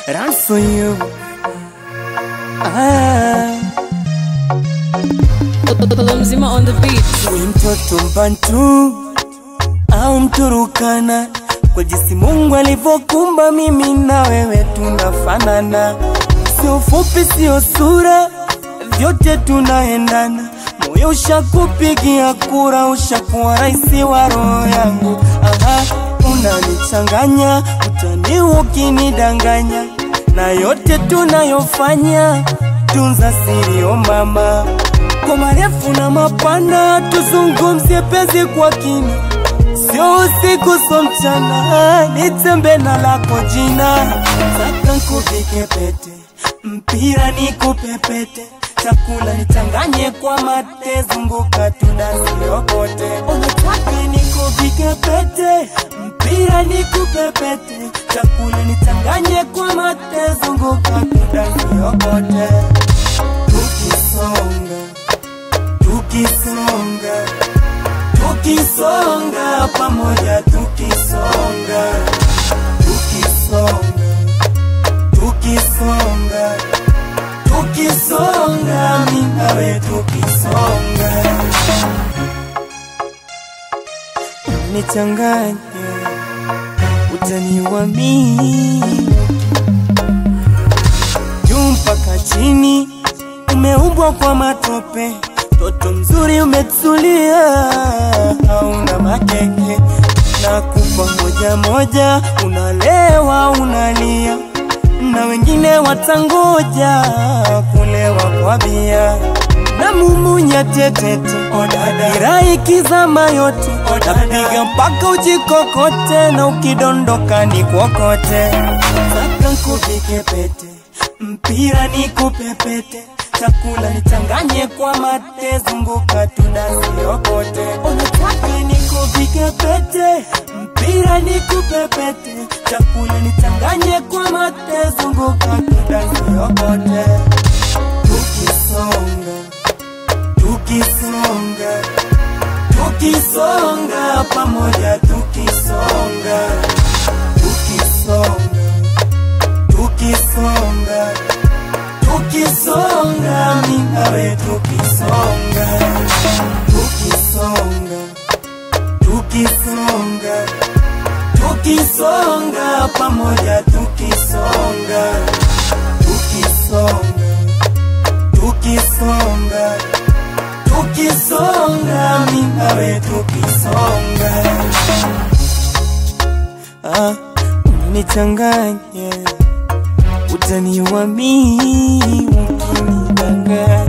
run for you. Ah, Mzima on the beat. we mtoto mbantu au mturukana, kwa jinsi Mungu alivyokumba mimi na wewe tunafanana, sio ufupi, sio sura, vyote tunaendana. Moyo ushakupigia kura, ushakuwa raisi wa roho yangu. Aha, unanichanganya, utani ukinidanganya, na yote tunayofanya, tunza siri, o mama kwa marefu na mapana, tuzungumzie penzi kwa kina, sio usiku so mchana, nitembe na lako jina, taka nkuvike pete, mpira nikupe pete, chakula nichanganye kwa mate, zunguka tudasiokote, unataka nikuvike pete, mpira nikupe pete, chakula nichanganye kwa mate, zunguka tudasiokote, tukisonga tukisonga tukisonga pamoja tukisonga tukisonga tukisonga tukisonga mimi nawe tukisonga nichanganya utaniwa mimi juu mpaka chini umeumbwa kwa matope Toto mzuri umetulia, hauna makeke na kupa moja moja, unalewa unalia, na wengine watangoja kulewa kwa bia na mumunya tetete, ira ikizama yote, napiga mpaka ujikokote, na ukidondoka ni kokote, saka nkuvike pete, mpira nikupe pete chakula nichanganye kwa mate, zunguka tudasiokote. Unataka nikuvike pete, mpira nikupe pete, chakula nichanganye kwa mate, zunguka tudasiokote. Tukisonga, tukisonga, tukisonga pamoja, tukisonga, tukisonga, tukisonga tukisonga mimi nawe tukisonga tukisonga tukisonga tukisonga pamoja tukisonga tukisonga tukisonga tukisonga mimi nawe tukisonga ah unichanganya utaniwa mimi ukinidanganya